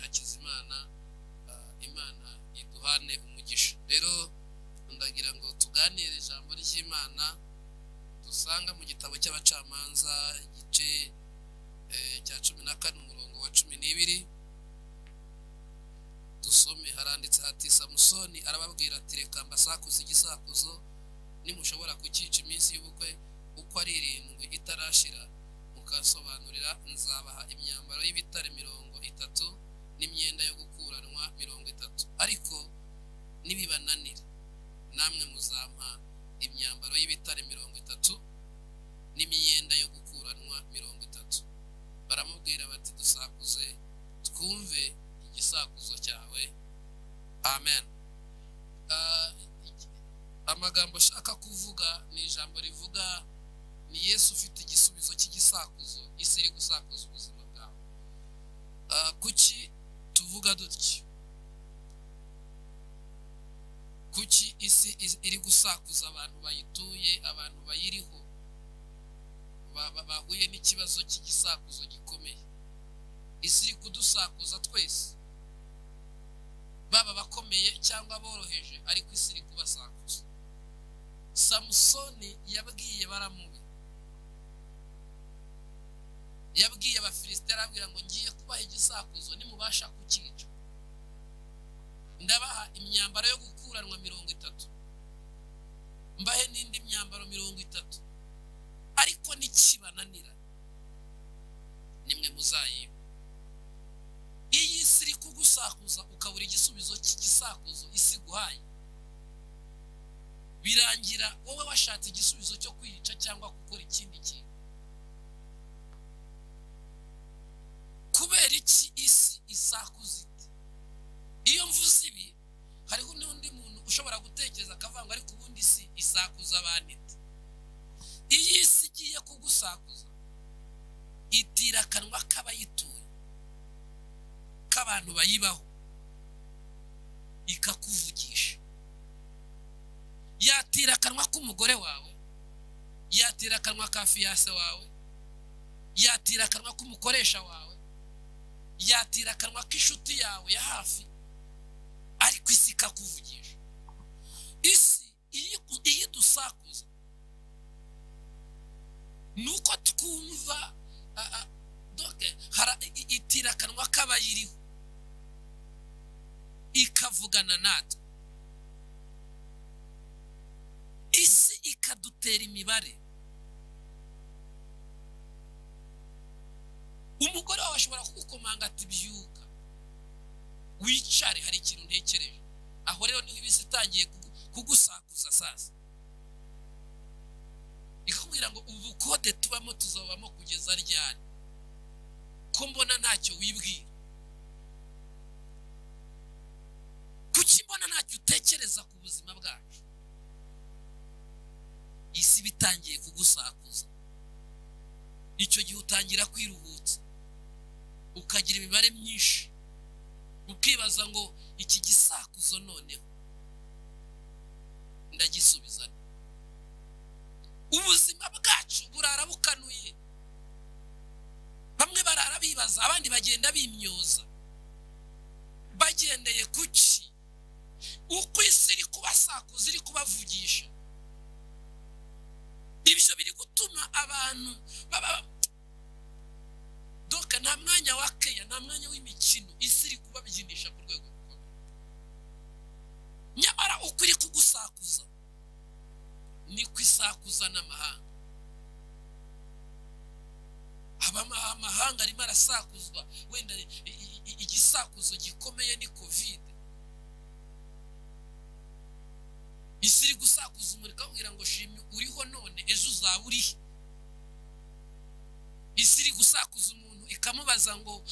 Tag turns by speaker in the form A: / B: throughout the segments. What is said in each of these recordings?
A: imana imana iduhane umugisha rero ndagira ngo tuganire ijambo ry'imana dusanga mu gitabo cy'abacamanza igice cya cumi na kane umurongo wa cumi n'ibiri dusome haranditse hati samusoni arababwira ati reka mbasakuze igisakuzo nimushobora kucyica iminsi y'ubukwe uko ari irindwi itarashira mukasobanurira nzabaha imyambaro y'ibitare mirongo itatu n'imyenda yo gukuranwa mirongo itatu ariko nibibananira namwe muzampa imyambaro y'ibitare mirongo itatu n'imyenda yo gukuranwa mirongo itatu baramubwira bati dusakuze twumve igisakuzo cyawe amen amagambo ashaka kuvuga ni ijambo rivuga ni yesu ufite igisubizo cy'igisakuzo isi iri gusakuza ubuzima bwawe kuki tuvuga dutya kuki isi iri gusakuza abantu bayituye abantu bayiriho bahuye n'ikibazo cy'igisakuzo gikomeye isi iri kudusakuza twese baba abakomeye cyangwa aboroheje ariko isi iri kubasakuza samusoni yabwiye baramubi yabwiye abafilisite arabwira ngo ngiye kubaha igisakuzo nimubasha kucyica ndabaha imyambaro yo gukuranwa mirongo itatu mbahe n'indi myambaro mirongo itatu ariko n'ikibananira nimwe muzayiba iyi si iri kugusakuza ukabura igisubizo cy'igisakuzo isi guhaye birangira wowe washatse igisubizo cyo kwiyica cyangwa gukora ikindi kintu kubera iki isi isakuza iti iyo mvuze ibi hariho n'undi muntu ushobora gutekereza akavuga ngo ariko ubundi isi isakuza abantu iti iyi si igiye kugusakuza itira akanwa k'abayituye k'abantu bayibaho ikakuvugisha yatira akanwa k'umugore wawe yatira akanwa ka fiyase wawe yatira akanwa k'umukoresha wawe yatira akanwa k'inshuti yawe ya hafi ariko isi ikakuvugisha isi iyo idusakuza ni uko twumva itira akanwa k'abayiriho ikavugana natwe isi ikadutera imibare umugore wawe ashobora kugukomanga ati byuka wicare hari ikintu ntekereje aho rero niho ibisi itangiye kugusakuza sasa ikakubwira ngo ubu kode tubamo tuzabamo kugeza ryari ko mbona ntacyo wibwira kuki mbona ntacyo utekereza ku buzima bwacu isi bitangiye kugusakuza icyo gihe utangira kwiruhutsa ukagira imibare myinshi ukibaza ngo iki gisakuzo noneho ndagisubiza ubuzima bwacu burara bukanuye bamwe barara bibaza abandi bagenda bimyoza bagendeye ku ki uko isi iri kubasakuza iri kubavugisha ibyo biri gutuma abantu baba doka nta mwanya wa keya nta mwanya w'imikino isi iri kubabyinisha ku rwego rukomeye nyamara uko iri kugusakuza niko isakuza n'amahanga amahanga arimo arasakuzwa wenda igisakuzo gikomeye ni kovide isi iri gusakuza umuriro ikababwira ngo shimye uriho none ejo uzaba urihe isi iri gusakuza umuntu ikamubaza ngo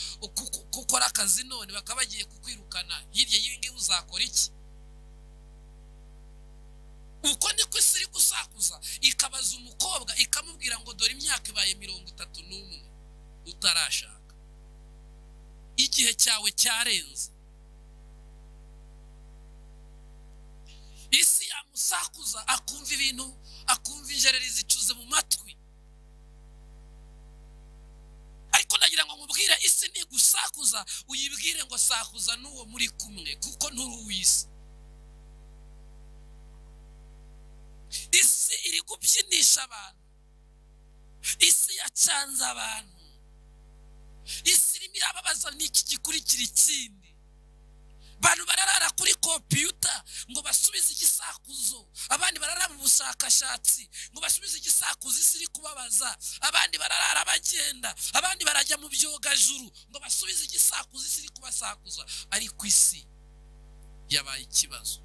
A: ukora akazi none bakaba bagiye kukwirukana hirya y'ibingibi uzakora iki uko niko isi iri gusakuza ikabaza umukobwa ikamubwira ngo dore imyaka ibaye mirongo itatu n'umwe utarashaka igihe cyawe cyarenze isi yamusakuza akumva ibintu akumva injereri zicuze mu matwi ariko nagira ngo nkubwire isi ntigusakuza uyibwire ngo sakuza n'uwo muri kumwe kuko nturi uw'isi isi iri kubyinisha abantu isi yacanze abantu isi irimo irababaza n'iki gikurikira ikindi abantu bararara kuri kompiyuta ngo basubize igisakuzo abandi bararara mu bushakashatsi ngo basubize igisakuzo isi iri kubabaza abandi bararara bagenda abandi barajya mu byogajuru ngo basubize igisakuzo isi iri kubasakuza ariko isi yabaye ikibazo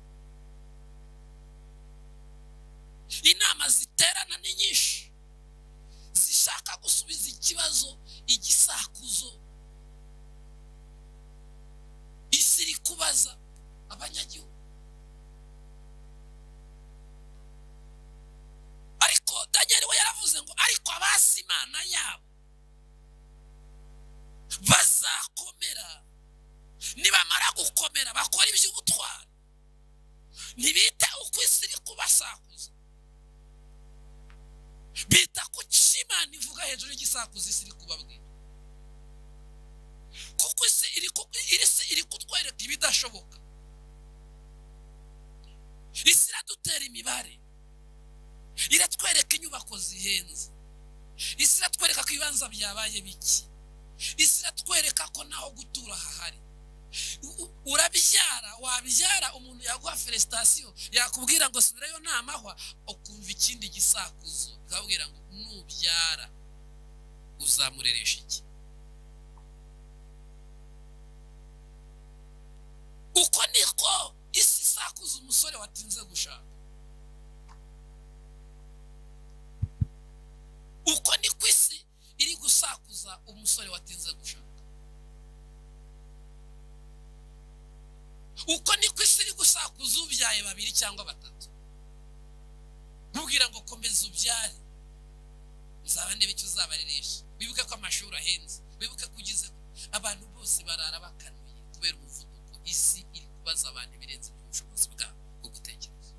A: inama ziterana ni nyinshi zishaka gusubiza ikibazo igisakuzo isi iri kubaza abanyagihugu ariko daniel we yaravuze ngo ariko abasi imana yabo bazakomera nibamara gukomera bakora iby'ubutwari ntibita uko isi iri kubasakuza bita ku cy'imana ivuga hejuru y'igisakuzi isi iri kubabwira kuko isi iri iri kutwereka ibidashoboka isi iradutera imibare iratwereka inyubako zihenze isi iratwereka ko ibibanza byabaye biki isi iratwereka ko naho gutura hahari urabyara wabyara umuntu yaguha felesitasiyo yakubwira ngo subirayo ntamahwa ukumva ikindi gisakuzo ukabwira ngo nubyara uzamureresha iki uko niko isi isakuza umusore watinze gushaka uko niko isi iri gusakuza umusore watinze gushaka uko niko isi iri gusakuza ubyaye babiri cyangwa batatu ntubwira ngo komeza ubyare uzaba ndebe icyo uzabaririsha wibuke ko amashuri ahenze wibuke ko ugize abantu bose barara bakanuye kubera umuvuduko isi iri kubaza abantu ibirenze ubushobozi bwabo bwo gutekereza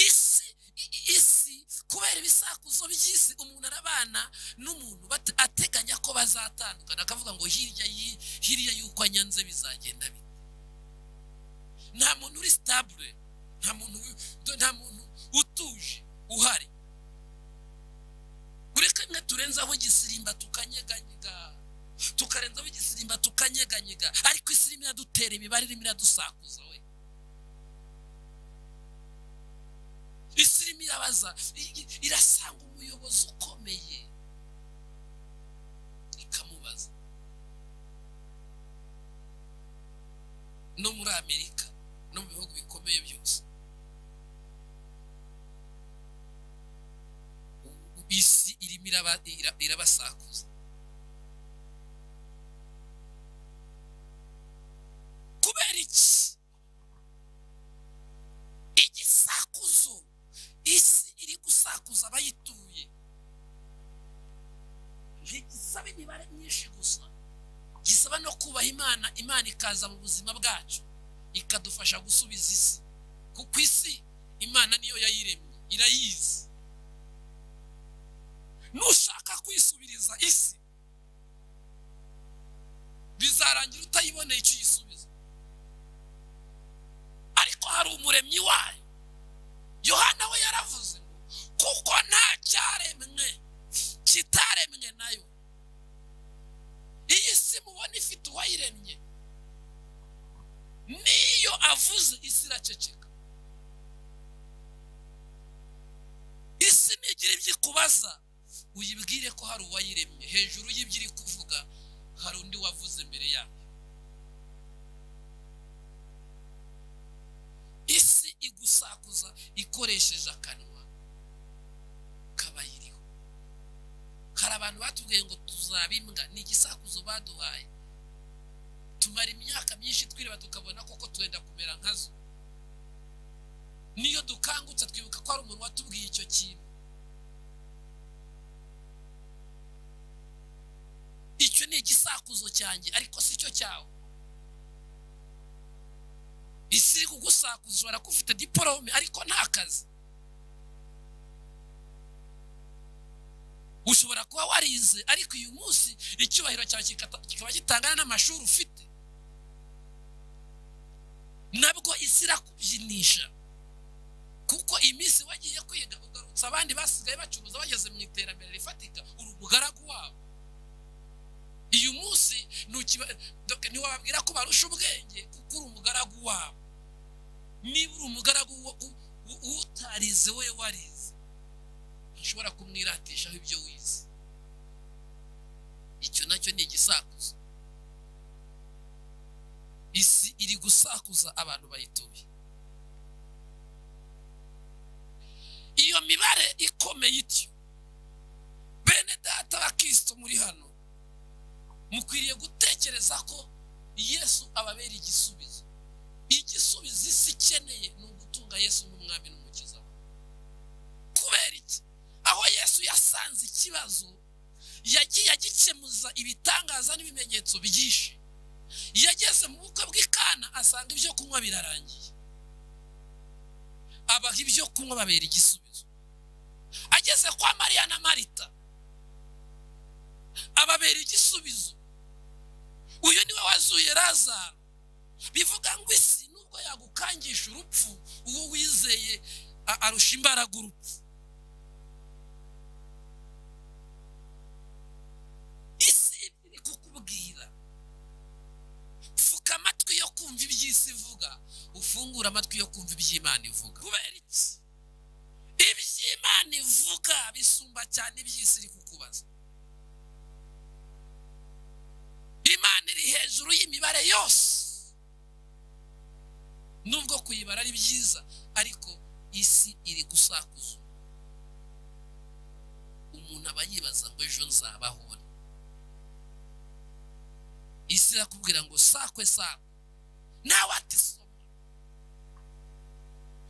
A: isi isi kubera ibisakuzo by'isi umuntu arabana n'umuntu ateganya ko bazatandukana akavuga ngo hirya hirya y'uko anyanze bizagenda bite nta muntu uri sitabure nta muntu nta muntu utuje uhari kuri kamwe turenzaho igisimba tukanyeganyega tukarenzaho igisimba tukanyeganyega ariko isi irimo iradutera imibare irimo iradusakuza we isi irimo irabaza irasanga umuyobozi ukomeye ikamubaza no muri amerika no mu bihugu bikomeye byose isi irimo irabasakuza kubera iki igisakuzo isi iri gusakuza abayituye ntigisaba imibare myinshi gusa gisaba no kubaha imana imana ikaza mu buzima bwacu ikadufasha gusubiza isi kuko isi imana niyo yayiremye irayizi nushaka kwisubiriza isi bizarangira utayiboneye icyo uyisubiza ariko hari umuremyi wayo yohana we yaravuze ngo kuko nta cyaremwe kitaremwe nayo iyi si mubona ifite uwayiremye n'iyo avuze isi iraceceka isi ntigira ibyo ikubaza uyibwire ko hari uwayiremye hejuru y'ibyo iri kuvuga hari undi wavuze imbere yayo isi igusakuza ikoresheje akanwa kabayiriho hari abantu batubwiye ngo tuzaba imbwa ni igisakuzo baduhaye tumara imyaka myinshi twireba tukabona koko turenda kumera nkazo niyo dukangutse twibuka ko hari umuntu watubwiye icyo kintu icyo ni igisakuzo cyanjye ariko si cyo cyawe isi iri kugusakuza ushobora kuba ufite diporome ariko nta kazi ushobora kuba warize ariko uyu munsi icyubahiro cyawe kikata- kikaba gitangana n'amashuri ufite nabwo isi irakubyinisha kuko iminsi wagiye kwiga ugarutse abandi basigaye bacuruza bageze mu iterambere rifatika uri umugaragu wabo uyu munsi ntukiba- doke ntiwababwira ko barusha ubwenge kuko uri umugaragu wabo niba uri umugaragu wo- u- u- utarize we warize ntushobora kumwiratishaho ibyo wize icyo nacyo ni igisakuzo isi iri gusakuza abantu bayituye iyo mibare ikomeye ityo bene data bakristo muri hano mukwiriye gutekereza ko yesu ababera igisubizo igisubizo isi ikeneye ni ugutunga yesu n'umwami n'umukiza we kubera iki aho yesu yasanze ikibazo yagiye agikemuza ibitangaza n'ibimenyetso byinshi yageze mu bukwe bw'ikana asanga ibyo kunywa birarangiye abaha ibyo kunywa babera igisubizo ageze kwa mariya na marita ababera igisubizo uyu niwe wazuye razaro bivuga ngo isi nubwo yagukangisha urupfu uwo wizeye a- arusha imbaraga urupfu isi iri kukubwira pfuka amatwi yo kumva iby'isi ivuga ufungure amatwi yo kumva iby'imana ivuga kubera iki iby'imana ivuga bisumba cyane iby'isi iri kukubaza imana iri hejuru y'imibare yose nubwo kuyibara ari byiza ariko isi iri gusakuza umuntu aba yibaza ngo ejo nzabaho nte?" isi irakubwira ngo sakwe sakwe nawe ati soma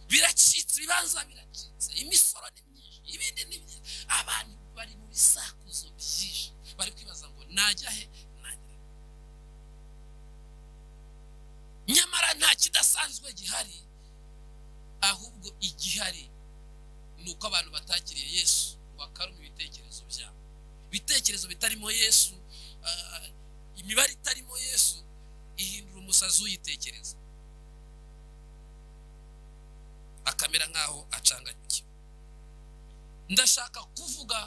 A: biracitse ibibanza biracitse imisoro ni myinshi ibindi ni byinshi abantu bari mu bisakuzo byinshi bari kwibaza ngo najya he najya he?" nyamara nta kidasanzwe gihari ahubwo igihari ni uko abantu batakiriye yesu bakaruma ibitekerezo byabo ibitekerezo bitarimo yesu ah, imibare itarimo yesu ihindura umusazi uyitekereza akamera nk'aho acanganyikiwe ndashaka kuvuga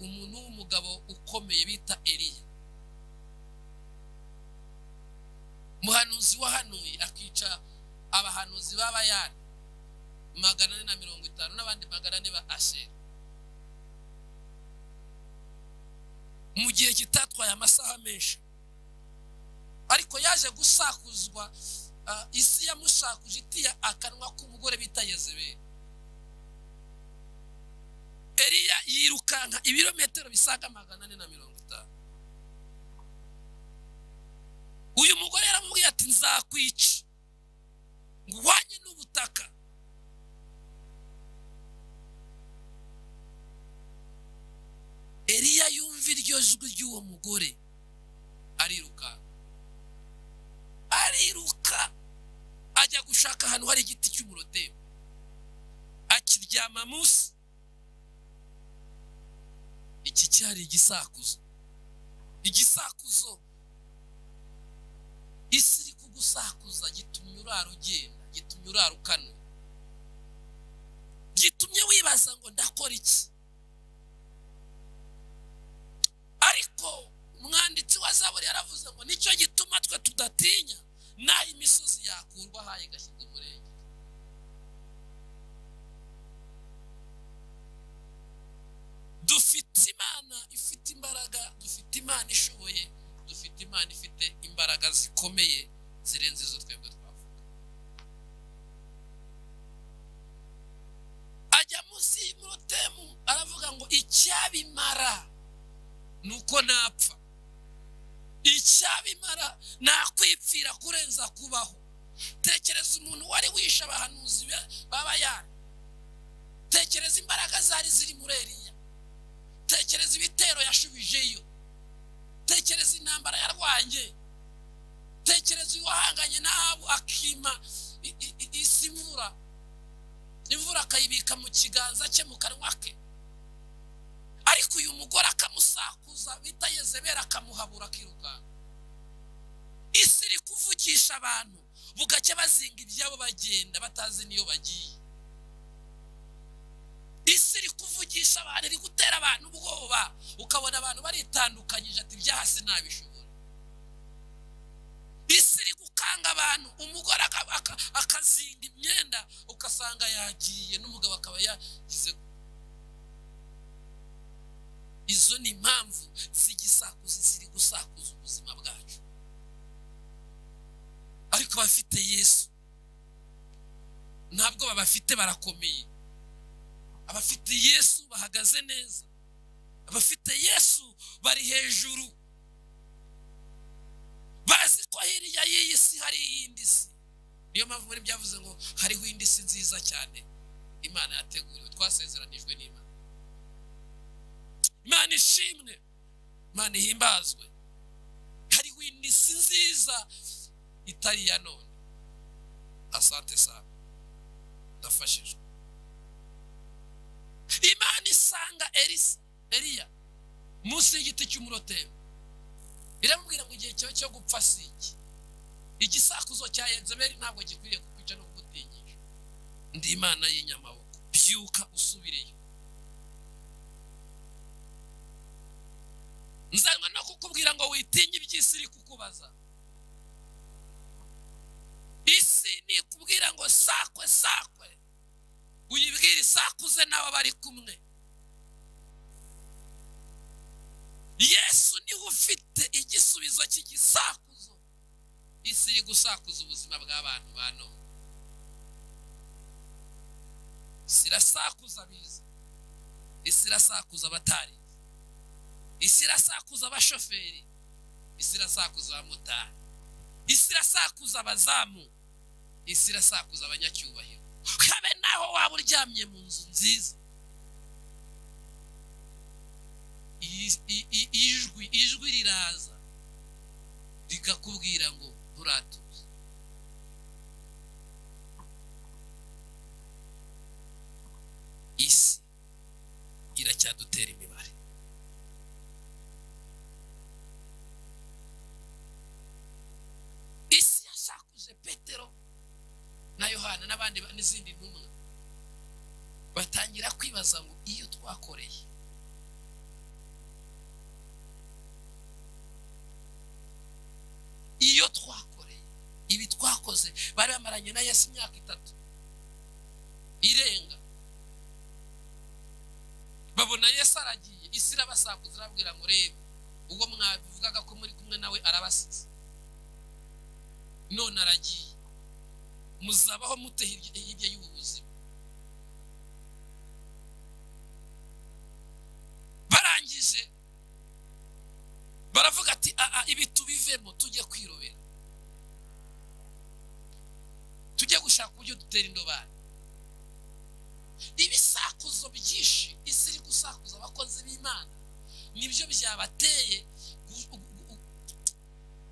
A: umuntu w'umugabo ukomeye bita eliya umuhanuzi wahanuye akica abahanuzi b'abayani magana ane na mirongo itanu n'abandi magana ane ba asheri mu gihe kitatwaye amasaha menshi ariko yaje gusakuzwa ah, isi yamushakuje itiya akanwa k'umugore bita yezebeli eliya yirukanka ibirometero bisaga magana ane na mirongo itanu uyu mugore yaramubwiye ati nzakwica ngo uhwanye n'ubutaka eliya yumva iryo jwi ry'uwo mugore ariruka ariruka ajya gushaka ahantu hari igiti cy'umurotebo akiryama munsi iki cyari igisakuzo igisakuzo isi iri kugusakuza gitumye urara ugenda gitumye urara ukanura gitumye wibaza ngo ndakora iki ariko umwanditsi wa zaburi yaravuze ngo nicyo gituma twe tudatinya naho imisozi yakurwa ahaye igashyirwa umurenge dufite imana ifite imbaraga dufite imana ishoboye dufite imana ifite imbaraga zikomeye zirenze izo twebwe twavuga ajya munsi y'umurotemu aravuga ngo icyabimara nuko napfa icyabimara nakwipfira kurenza kubaho tekereza umuntu wari wishe abahanuzi be- b'abayani tekereza imbaraga zari ziri muri eriya tekereza ibitero yashubijeyo tekereza intambara yarwanye tekereza uyu wahanganye n'abo akima i- i- i- isi imvura imvura akayibika mu kiganza cye mu kanwa ke ariko uyu mugore akamusakuza bita yezebera akamuhabura akirukanka isi iri kuvugisha abantu bugacya bazinga ibyabo bagenda batazi n'iyo bagiye isi iri kuvugisha abantu iri gutera abantu ubwoba ukabona abantu baritandukanyije ati ibya hasi ntabishobora isi iri gukanga abantu umugore akazinga imyenda ugasanga yagiye n'umugabo akaba yagize izo ni impamvu z'igisakuzi ziri gusakuza ubuzima bwacu ariko bafite yesu ntabwo babafite barakomeye abafite yesu bahagaze neza abafite yesu bari hejuru bazi ko hirya y'iyi si hari iyindi si niyo mpamvu muri byavuze ngo hariho indi si nziza cyane imana yateguriwe twasezeranijwe n'imana imana ishimwe imana ihimbazwe hariho indi si nziza itari iya none asante sana ndafashijwe imana isanga erisa eriya munsi y'igiti cy'umurotero iramubwira ngo igihe cyawe cyo gupfa si iki igisakuzo cya yezeberi ntabwo gikwiriye kukwica no kugutinyisha ndi imana y'inyamaboko byuka usubireyo nzanwa no kukubwira ngo witinye iby'isi iri kukubaza isi ni ikubwira ngo sakwe sakwe uyibwire isakuze n'abo bari kumwe yesu niwe ufite igisubizo cy'igisakuzo isi iri gusakuza ubuzima bw'abantu ba none isi irasakuza abizi isi irasakuza abatari isi irasakuza abashoferi isi irasakuza abamotari isi irasakuza abazamu isi irasakuza abanyacyubahiro habe naho waba uryamye mu nzu nziza ijwi ijwi riraza rikakubwira ngo nturatuze isi iracyadutera imibare isi yasakuje petero na yohana n'abandi n'izindi ntumwa batangira kwibaza ngo iyo twakoreye iyo twakoreye ibi twakoze bari bamaranye na yesu imyaka itatu irenga babona yesu aragiye isi irabasakuza irababwira ngo reba ubwo mwabivugaga ko muri kumwe nawe arabasize none aragiye muzabaho mute hirya y'ubu buzima barangije baravuga ati aha ibi tubivemo tujye kwirobera tujye gushaka uburyo dutera indobani ibisakuzo byinshi isi iri gusakuza abakozi b'imana nibyo byabateye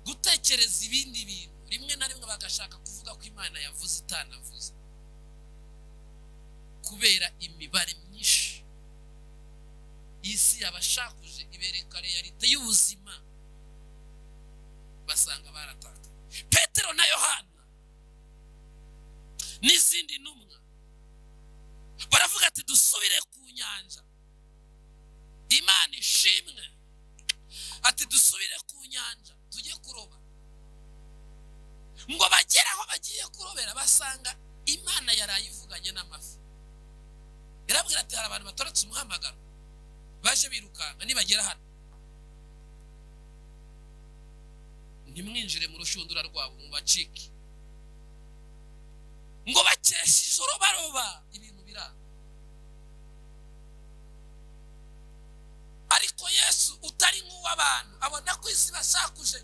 A: gutekereza ibindi bintu rimwe na rimwe bagashaka kuvuga ko imana yavuze itanavuze kubera imibare myinshi isi yabashakuje ibereka realite y'ubuzima basanga barataka petero na yohana n'izindi ntumwa baravuga ati dusubire ku nyanja imana ishimwe ati dusubire ku nyanja tujye kuroba ngo bagere aho bagiye kurobera basanga imana yarayivuganye n'amafi irabwira ati hari abantu batoretse umuhamagaro baje birukanka nibagera hano ntimwinjire mu rushundura rwabo mu bacike ngo bakeshe ijoro baroba ibintu biranga ariko yesu utari nk'uw'abantu abona ko isi basakuje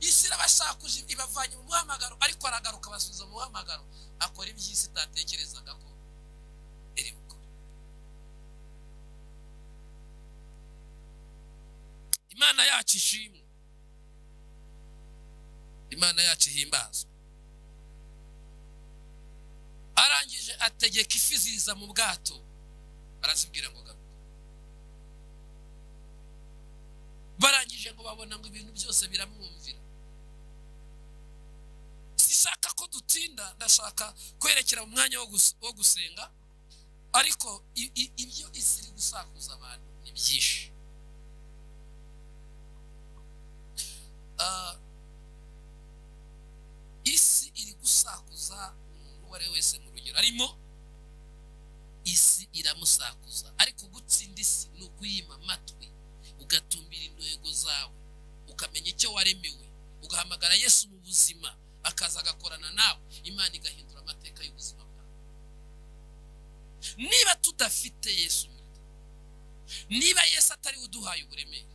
A: isi irabashakuje ibavanye mu muhamagaro ariko aragaruka abasubiza mu muhamagaro akora iby'isi itatekerezaga ko iri bukore imana yacu ishimwe imana yacu ihimbazwa arangije ategeka ifi ziza mu bwato arazibwira ngo garuka bamubajije ngo babona ngo ibintu byose biramwumvira sishaka ko dutinda ndashaka kwerekera mu mwanya wo gus- wo gusenga ariko i- i- ibyo isi iri gusakuza abantu ni byinshi Ah, isi iri gusakuza umuntu uwo ari we wese mu rugero arimo isi iramusakuza ariko gutsinda isi ni ukuyima amatwi ugatumbira intego zawe ukamenya icyo waremewe ugahamagara yesu mu buzima akaza agakorana nawe imana igahindura amateka y'ubuzima bwawe niba tudafite yesu muri twe, niba yesu atari we uduhaye uburemere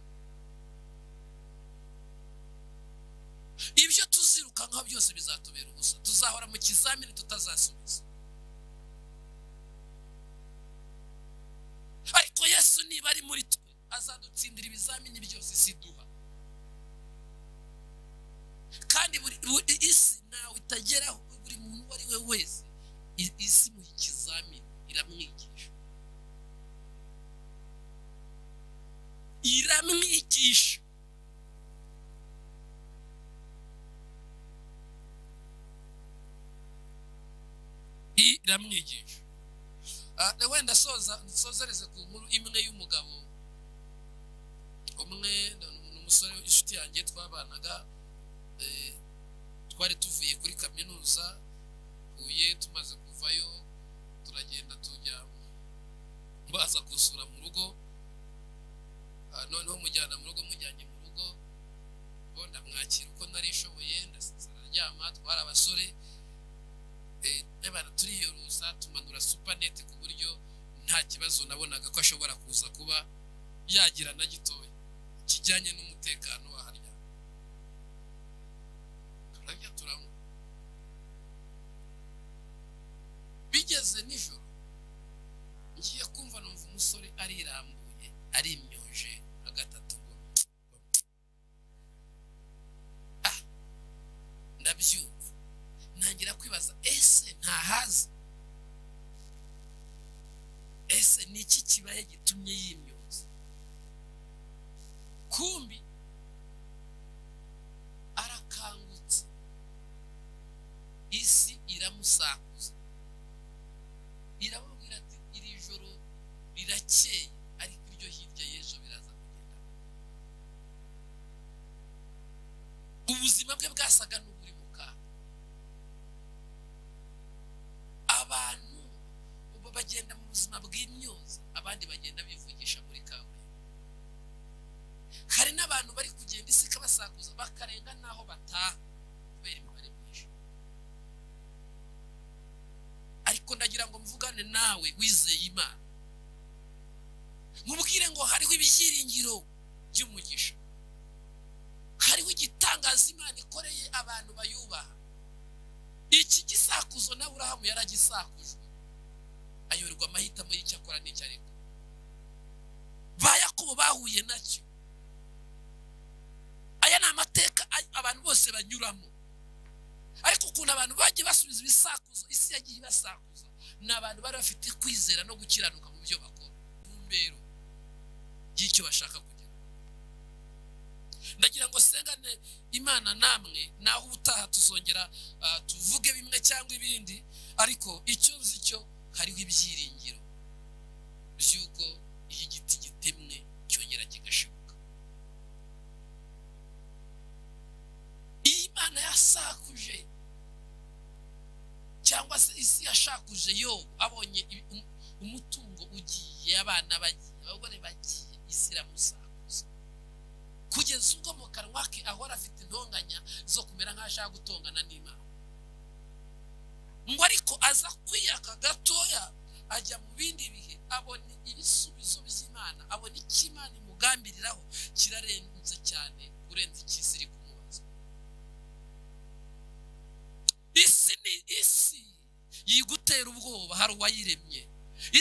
A: ibyo tuzirukankaho byose bizatubera ubusa tuzahora mu kizamini tutazasubiza ariko yesu niba ari muri twe azadutsindira ibizamini byose isi duha kandi buri buri isi ntawe itageraho buri muntu uwo ari we wese i- isi mu ikizamini iramwigisha iramwigisha iramwigisha Ah, na wenda soza nsozereze ku nkuru imwe y'umugabo umwe ni umusore inshuti yanjye twabanaga eh, twari tuvuye kuri kaminuza huye tumaze kuvayo turagenda tujya baza gusura mu rugo Ah, noneho mujyana mu rugo mujyanye mu rugo bo ndamwakira uko nari nshoboye ndasinzira ndaryama twari abasore Eh, n'abantu turiyoruza tumanura supanete ku buryo nta kibazo nabonaga ko ashobora kuza kuba yagira na gitoya kijyanye n'umutekano wa harya turarya turanywa bigeze nijoro ngiye kumva numva umusore arirambuye arimyoje nka gatatu ngo ah ndabyumva ntangira kwibaza ese ntahazi ese ni iki kibaye gitumye yimyoza kumbi arakangutse isi iramusakuza iramubwira ati iri joro rirakeye ariko iryo hirya y'ejo biraza kugenda ubuzima bwe bwasaga n'uburi mu kaga abantu ubu bagenda mu buzima bw'imyuza abandi bagenda bivugisha muri kaburimbo hari n'abantu bari kugenda isi ikabasakuza bakarenga n'aho bataha kubera imibare myinshi ariko ndagira ngo mvugane nawe wizeye imana mubwire ngo hariho ibyiringiro by'umugisha hariho igitangaza imana ikoreye abantu bayubaha iki gisakuzo na burahamu yaragisakujwe ayoberwa amahitamo y'icyo akora n'icyo areka ba yakobo bahuye nacyo aya ni amateka a- abantu bose banyuramo ariko ukuntu abantu bagiye basubiza ibisakuzo isi yagiye ibasakuza ni abantu bari bafite kwizera no gukiranuka mu byo bakora mu mbero y'icyo bashaka kugira ndagira ngo sengane imana namwe naho ubutaha tuzongera ah, tuvuge bimwe cyangwa ibindi ariko icyo nzi cyo hariho ibyiringiro by'uko iyo igiti gitemwe cyongera kigashibuka iyi imana yasakuje cyangwa se isi yashakuje yobu abonye ibi- um- umutungo ugiye abana bagiye abagore bagiye isi iramusakuza kugeza ubwo mu kanwa ke ahora afite intonganya zo kumera nk'ashaka gutongana n'imana ngo ariko aza kwiyaka gatoya ajya mu bindi bihe abona ibisubizo by'imana abona icyo imana imugambiriraho kirarenze cyane kurenza icy'isi iri kumubaza isi ni isi yigutera ubwoba hari uwayiremye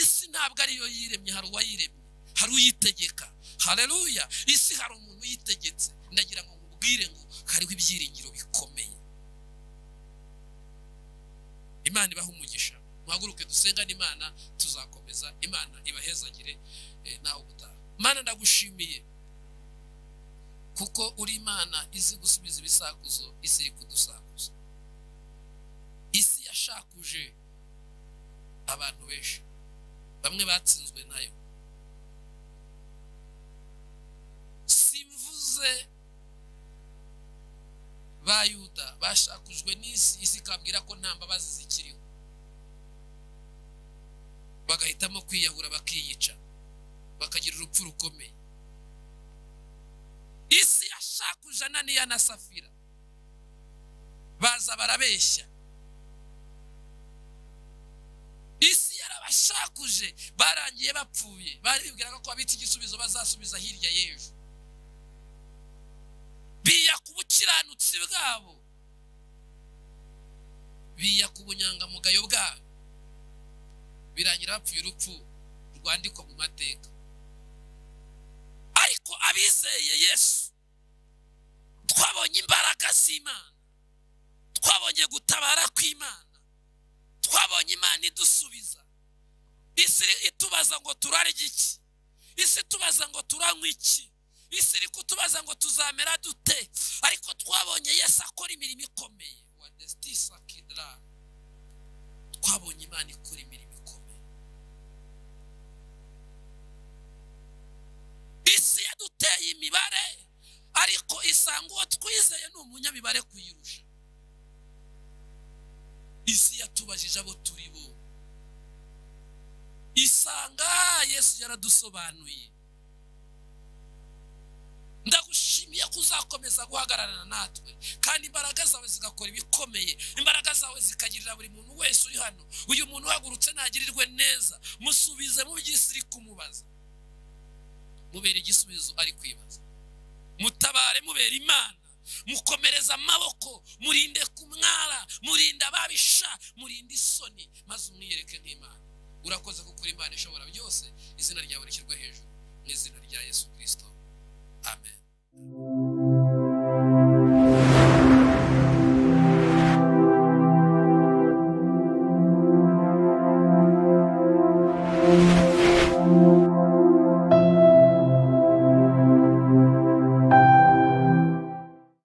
A: isi ntabwo ariyo yiremye hari uwayiremye hari uyitegeka hareruya isi hari umuntu uyitegetse ndagira ngo mubwire ngo hariho ibyiringiro bikomeye imana ibaha umugisha muhaguruke dusengane imana tuzakomeza imana ibahezagire eh, naho gutaha mana ndagushimiye kuko uri imana izi gusubiza ibisakuzo isi iri kudusakuza isi yashakuje abantu benshi bamwe batsinzwe nayo simvuze ba yuda bashakujwe n'isi isi ikabwira ko nta mbabazi zikiriho bagahitamo kwiyahura bakiyica bakagira urupfu rukomeye isi yashakuje ananiya na safira baza barabeshya isi yarabashakuje barangiye bapfuye bari bibwiraga ko babitse igisubizo bazasubiza hirya y'ejo biya ku bukiranutsi bwabo biya ku bunyangamugayo bwabo birangira bapfuye urupfu rwandikwa mu mateka ariko abizeye yesu twabonye imbaraga z'imana twabonye gutabara kw'imana twabonye imana idusubiza isi itubaza ngo turare iki isi itubaza ngo turanywe iki isi iri kutubaza ngo tuzamera dute ariko twabonye yesu akora imirimo ikomeye wa desitisa kidara twabonye imana ikora imirimo ikomeye isi yaduteye imibare ariko isanga uwo twizeye ni umunyamibare kuyirusha isi yatubajije abo turi bo isanga yesu yaradusobanuye ndagushimiye ko uzakomeza guhagararana natwe kandi imbaraga zawe zigakora ibikomeye imbaraga zawe zikagirira buri muntu wese uri hano uyu muntu uhagurutse ntagirirwe neza musubize mu by'isi iri kumubaza mubera igisubizo ari kwibaza mutabare mubera imana mukomereza amaboko murinde ku mwara murinde ababisha murinde isoni maze umwiyereke nk'imana urakoze kuko uri imana ishobora byose izina ryawe rishyirwe hejuru mu izina rya yesu kirisito amen